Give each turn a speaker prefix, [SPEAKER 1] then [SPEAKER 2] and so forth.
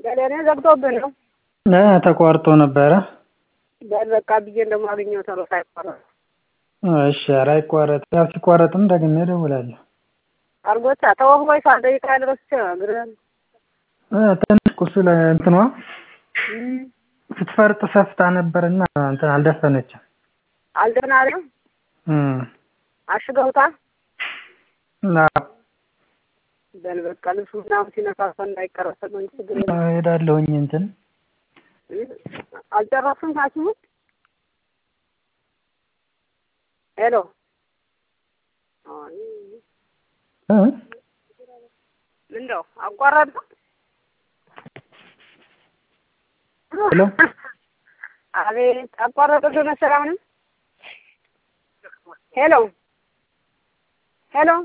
[SPEAKER 1] ለእኔ ዘግቶብህ ነው።
[SPEAKER 2] እ ተቋርጦ ነበረ።
[SPEAKER 1] በል በቃ ብዬ እንደማገኘው ቶሎ ሳይቋረጥ
[SPEAKER 2] እሺ ኧረ አይቋረጥ ያው ሲቋረጥም ደግሜ እደውላለሁ።
[SPEAKER 1] አርጎታ ተወው ወይ ሳልጠይቅ ያልረስቼ እግርህን
[SPEAKER 2] እ ትንሽ ቁስል እንትኗ
[SPEAKER 1] እም
[SPEAKER 2] ስትፈርጥ ሰፍታ ነበርና እንትን አልደፈነችም።
[SPEAKER 1] አልደህና አለው
[SPEAKER 2] እም
[SPEAKER 1] አሽገውታል።
[SPEAKER 2] አዎ
[SPEAKER 1] በል በቃ ልብሱ ምናምን ሲነካካ እንዳይቀረሰብ እንጂ ችግር የለም።
[SPEAKER 2] እሄዳለሁኝ እንትን
[SPEAKER 1] እ አልጨረስም ሐኪሙ ሄሎ አይ
[SPEAKER 2] እ
[SPEAKER 1] ምነው አቋረጥነው?
[SPEAKER 2] ሄሎ
[SPEAKER 1] አቤት አቋረጥብህ መሰለህ አሁንም ሄሎ ሄሎ